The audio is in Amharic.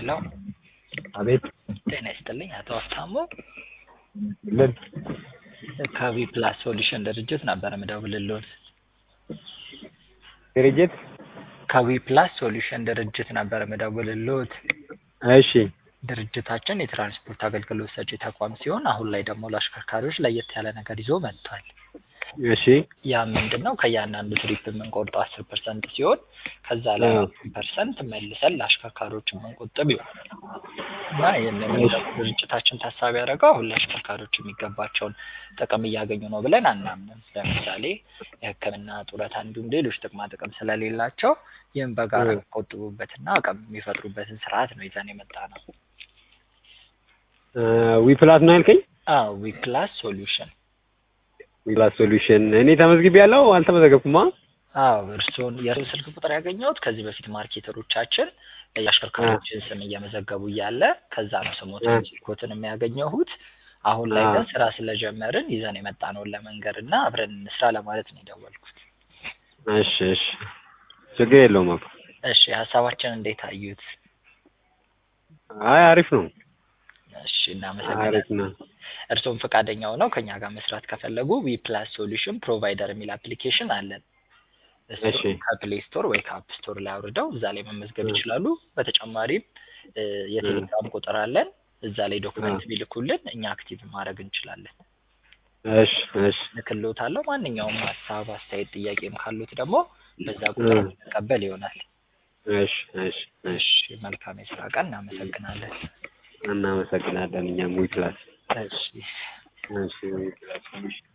ሄሎ አቤት ጤና ይስጥልኝ አቶ ሀብታሙ ምን ከቪ ፕላስ ሶሉሽን ድርጅት ነበር የምደውልልዎት። ድርጅት ከቪ ፕላስ ሶሉሽን ድርጅት ነበር የምደውልልዎት። እሺ ድርጅታችን የትራንስፖርት አገልግሎት ሰጪ ተቋም ሲሆን አሁን ላይ ደግሞ ለአሽከርካሪዎች ለየት ያለ ነገር ይዞ መጥቷል። እሺ ያ ምንድን ነው? ከእያንዳንዱ ትሪፕ የምንቆርጠው አስር ፐርሰንት ሲሆን ከዛ ላይ አዎ። አራት ፐርሰንት መልሰን ለአሽከርካሪዎች የምንቆጥብ ይሆናል እና ይህንን እሺ። ደግሞ ድርጅታችን ታሳቢ ያደረገው አሁን ለአሽከርካሪዎች የሚገባቸውን ጥቅም እያገኙ ነው ብለን አናምንም። ለምሳሌ የሕክምና ጡረታ፣ እንዲሁም ሌሎች ጥቅማ ጥቅም ስለሌላቸው ይህም በጋራ እ። የሚቆጥቡበትና አቅም የሚፈጥሩበትን ስርዓት ነው ይዘን የመጣ ነው። ዊፕላስ ነው ያልከኝ? አዎ ዊ ፕላስ ሶሉሽን ዊፕላስ ሶሉሽን እኔ ተመዝግቤ ያለው አልተመዘገብኩማ። አዎ እርስዎን የእርስዎን ስልክ ቁጥር ያገኘሁት ከዚህ በፊት ማርኬተሮቻችን የአሽከርካሪዎችን ስም እየመዘገቡ እያለ ከዛ ነው ስሞትን እ። ስልኮትን የሚያገኘሁት። አሁን ላይ አ። ግን ስራ ስለጀመርን ይዘን የመጣነውን ለመንገር እና አብረን እንስራ ለማለት ነው የደወልኩት። እሺ እሺ ችግር የለውም አባ። እሺ ሀሳባችን እንዴት አዩት? አይ አሪፍ ነው እሺ አሪፍ እናመሰግናለን። ነው። እርስዎም ፈቃደኛ ሆነው ከኛ ጋር መስራት ከፈለጉ ዊ ፕላስ ሶሉሽን ፕሮቫይደር የሚል አፕሊኬሽን አለን። እሺ እሱን ከፕሌይ ስቶር ወይ ከአፕ ስቶር ላይ አውርደው እዛ ላይ መመዝገብ እ። ይችላሉ። በተጨማሪም እ፣ የቴሌግራም ቁጥር አለን። እዛ ላይ ዶክመንት እ። ቢልኩልን እኛ አክቲቭ ማድረግ እንችላለን። እሺ እሺ ልክልዎታለሁ። ማንኛውም ሀሳብ፣ አስተያየት፣ ጥያቄም ካሉት ደግሞ በዛ ቁጥር እ። እንቀበል ይሆናል። እሺ እሺ እሺ እሺ መልካም የስራ ቀን። እናመሰግናለን። እናመሰግናለን እኛም ዊፕላስ እሺ እሺ ዊፕላስ ሶሉሽን